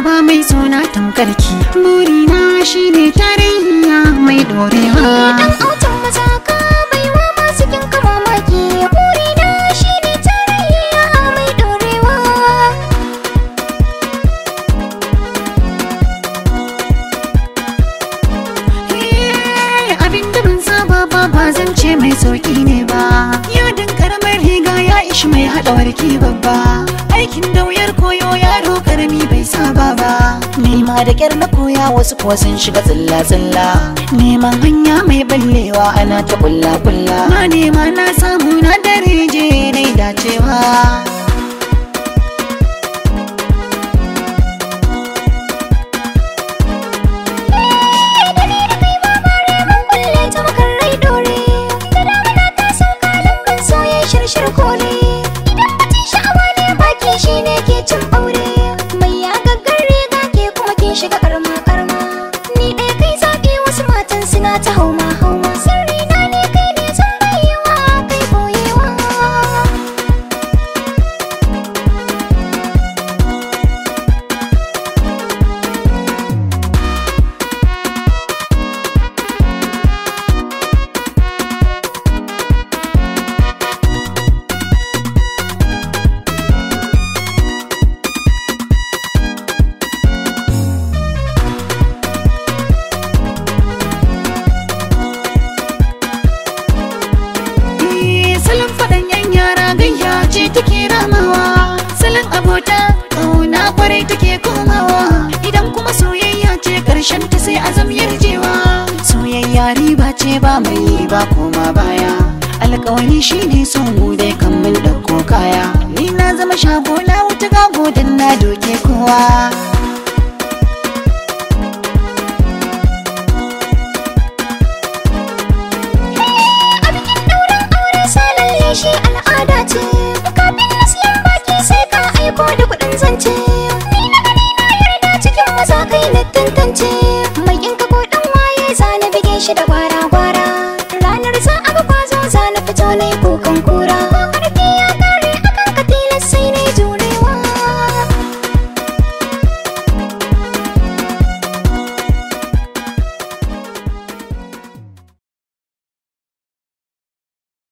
ba mai suna tamkarki burina shine tarayya mai dorewa Dan autan mazaka baiwa masu kin ka mamaki burina shine tarayya mai dorewa Eh, abin da ban saba ba ba zan ce mai sauki ne ba yadin karamar riga ya ishi mai haɗa warki babba aikin da wuyar koyo yaro karami bai saba ba nema da kyar na koya wasu kuwa sun shiga tsilla tsilla neman hanya mai ballewa ana ta kulla kulla na nema na samu na dare je na dacewa da ni da kai ma bare mun kulle ta makar rai dore da damuna ta sauka lambun soye shirshir kore idan batun sha'awa ne baki shine ke cin aure mai ya gaggar riga ke kuma ke shiga karma karma ni ɗaya kai zaɓi wasu matan suna ta hauma hauma sirri na ne kai ne zan rayuwa kai boyewa Eh, salon faɗan yan yara gayya ce take ramawa salon abota ƙauna kwarai take komawa idan kuma soyayya ce ƙarshen ta sai azam yarjewa soyayya riba ce ba mai ba koma baya alƙawari shine son mu dai kan mun ɗauko kaya ni na zama shago na wuta gago dan na doke kowa a bikin ɗaurin aure salalle shi al'ada ce kafin na siyan baki sai ka aiko da kuɗin zance ni na gani na yarda cikin maza kai na tantance mai kinka ko ɗan waye za na bige shi da gwara